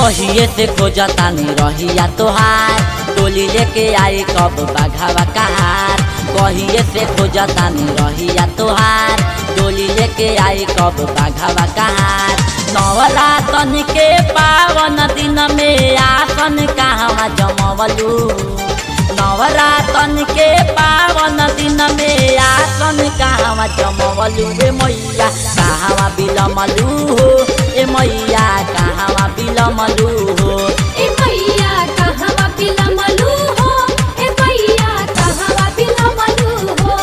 कहिए से खोजतानी रहिया तोहार टोली लेके आई कब बाघावा कहार कहिए से खोजतानी रहिया तोहार टोली लेके आई कब बाघावा कहार नवरातन के पावन दिन में आसन कहवा जमवलू नवरातन के पावन दिन में आसन कहवा जमवलू रे मैया कहवा बिलमलू हो ए मैया कहवा बिलमलू हो ए मैया कहवा बिलमलू हो ए मैया कहवा बिलमलू हो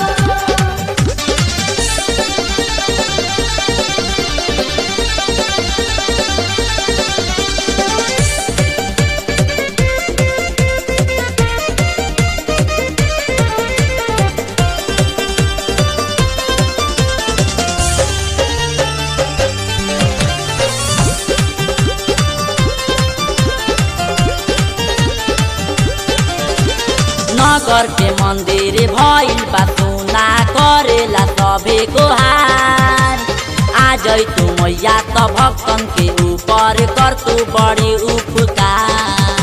नगर के मंदिर भइल बा सुना करेला सभे गोहार आ जई तू मैया त भक्तन के ऊपर कर तू बड़ी उपकार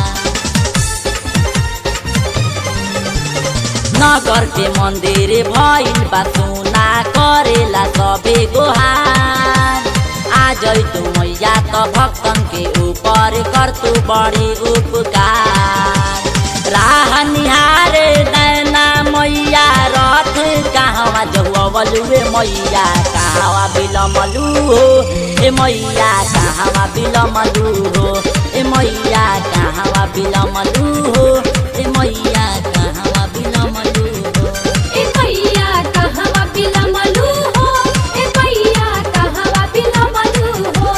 नगर के मंदिर भइल बा सुना करेला सभे गोहार आ जई तू मैया त भक्तन के ऊपर कर तू बड़ी उपकार राह निहारे नैना मैया रथ कहवा जहुअलुए मैया कहवा बिलमलू हो ए मैया कहवा बिलमलू हो ए मैया कहवा बिलमलू हो ए मैया कहवा बिलमलू हो ए मैया कहवा बिलमलू हो ए मैया कहवा बिलमलू हो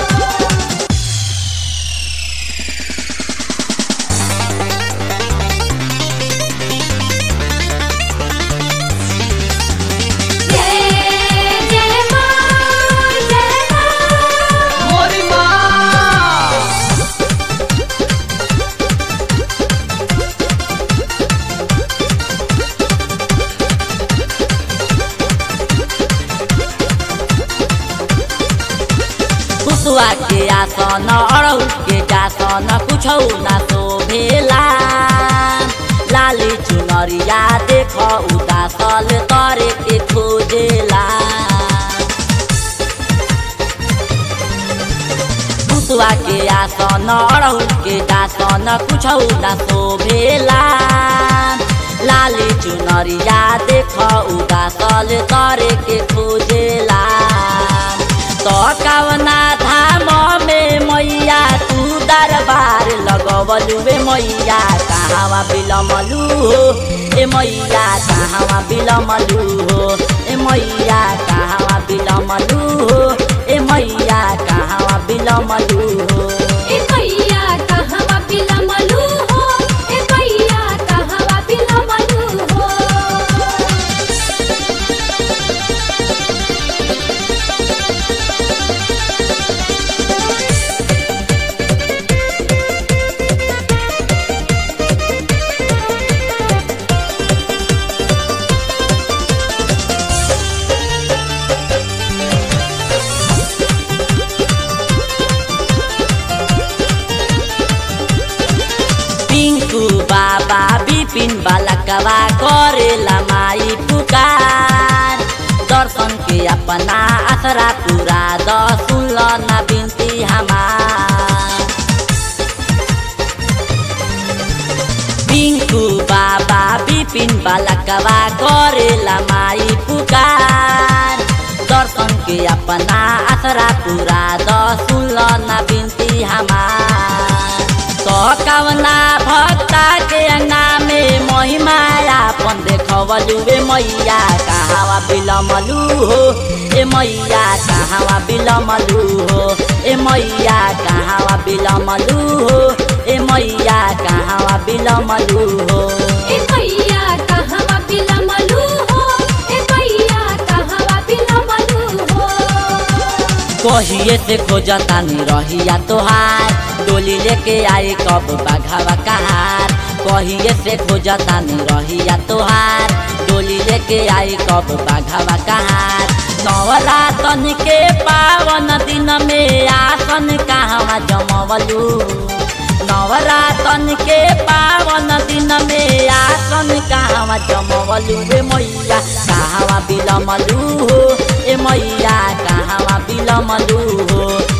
जय जय मां जय मां मोरी माँ कुसुआ के आसन अड़हु के जासन कुछौ ना शोभेला लाली चुनरिया देख उदासल तरे के खोजेला कुसुआ के आसन अड़हु के जासन कुछौ ना शोभेला लाली चुनरिया देख उदासल तरे के खोजेला तो कवना धाम में मैया तू दरबार लगवलू वे मैया कहवा बिलमलू हो ए मैया कहवा बिलमलू हो ए मैया कहवा बिलमलू हो ए मैया कहवा बिलमलू हो ए मैया कहवा बिलमलू हो ए मैया कहवा बिलमलू हो पिंकू बाबा बिपिन बालकवा करेला माई पुकार दर्शन के अपना आसरा पूरा द सुनल ना बिनती हमार पिंकू बाबा बिपिन बालकवा करेला माई पुकार दर्शन के अपना आसरा पूरा द सुनल ना बिनती हमार तो कवना भक्ता के अंगा में महिमा अपन देखवलू रे मैया कहावा बिलमलू हो ए मैया कहावा बिलमलू हो ए मैया कहावा बिलमलू हो ए मैया कहावा बिलमलू हो ए मैया कहवा बिलमलू हो ए मैया कहवा बिलमलू हो कहिए से खोजतानी रहिया तोहार डोली लेके आई कब बाघावा कहार कहिए से खोजतानी रहिया तोहार डोली लेके आई कब बाघावा कहार नवरातन के पावन दिन में आसन कहवा जमवलू नवरातन के पावन दिन में आसन कहवा जमवलू ए मैया कहवा बिलमलू हो ए मैया कहवा बिलमलू हो